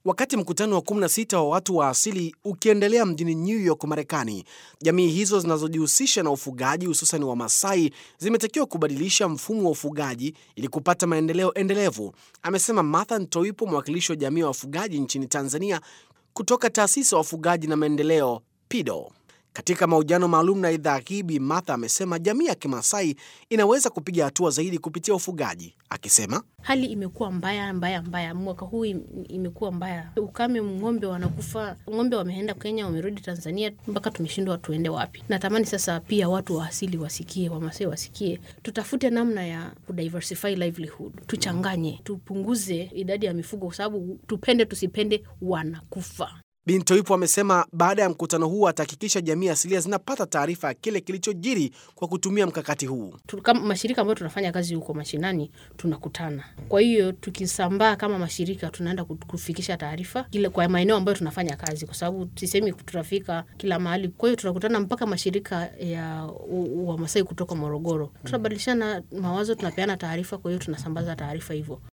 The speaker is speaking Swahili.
Wakati mkutano wa 16 wa watu wa asili ukiendelea mjini New York, Marekani, jamii hizo zinazojihusisha na ufugaji hususan wa Masai zimetakiwa kubadilisha mfumo wa ufugaji ili kupata maendeleo endelevu, amesema Martha Ntoipo, mwakilishi wa jamii ya wafugaji nchini Tanzania kutoka taasisi ya wafugaji na maendeleo PIDO. Katika mahojiano maalum na idhaa hii, Bi Martha amesema jamii ya Kimasai inaweza kupiga hatua zaidi kupitia ufugaji, akisema hali imekuwa mbaya mbaya mbaya. Mwaka huu imekuwa mbaya, ukame, ng'ombe wanakufa, ng'ombe wameenda Kenya, wamerudi Tanzania, mpaka tumeshindwa tuende wapi. Natamani sasa pia watu wa asili wasikie, Wamasai wasikie, tutafute namna ya kudiversify livelihood, tuchanganye, tupunguze idadi ya mifugo, kwa sababu tupende tusipende, wanakufa. Bintoipo amesema baada ya mkutano huu atahakikisha jamii asilia zinapata taarifa ya kile kilichojiri kwa kutumia mkakati huu. Kama mashirika ambayo tunafanya kazi huko mashinani tunakutana, kwa hiyo tukisambaa kama mashirika tunaenda kufikisha taarifa kile kwa maeneo ambayo tunafanya kazi, kwa sababu sisemi tutafika kila mahali. Kwa hiyo tunakutana mpaka mashirika ya Wamasai kutoka Morogoro, tunabadilishana mawazo, tunapeana taarifa, kwa hiyo tunasambaza taarifa hivyo.